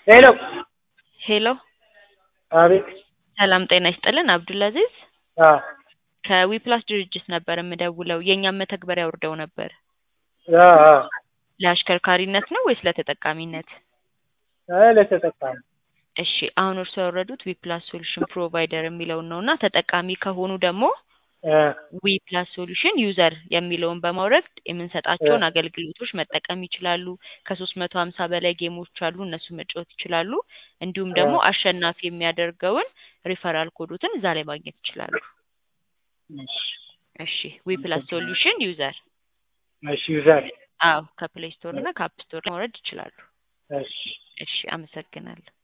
ሄሎ ሄሎ አቤት ሰላም ጤና ይስጥልን አብዱልአዚዝ አ ከዊፕላስ ድርጅት ነበር የምደውለው የእኛም መተግበሪያ አውርደው ነበር አ አ ለአሽከርካሪነት ነው ወይስ ለተጠቃሚነት አይ ለተጠቃሚ እሺ አሁን እርሱ ያወረዱት ዊፕላስ ሶሉሽን ፕሮቫይደር የሚለውን ነው እና ተጠቃሚ ከሆኑ ደግሞ አ ዊፕላስ ሶሉሽን ዩዘር የሚለውን በማውረድ የምንሰጣቸውን አገልግሎቶች መጠቀም ይችላሉ። ከሶስት መቶ ሀምሳ በላይ ጌሞች አሉ፣ እነሱ መጫወት ይችላሉ። እንዲሁም ደግሞ አሸናፊ የሚያደርገውን ሪፈራል ኮዶትን እዛ ላይ ማግኘት ይችላሉ። እሺ እሺ ዊፕላስ ሶሉሽን ዩዘር እሺ ዩዘር አዎ ከፕሌይ ስቶር እና ከአፕ ስቶር ማውረድ ይችላሉ። እሺ እሺ አመሰግናለሁ።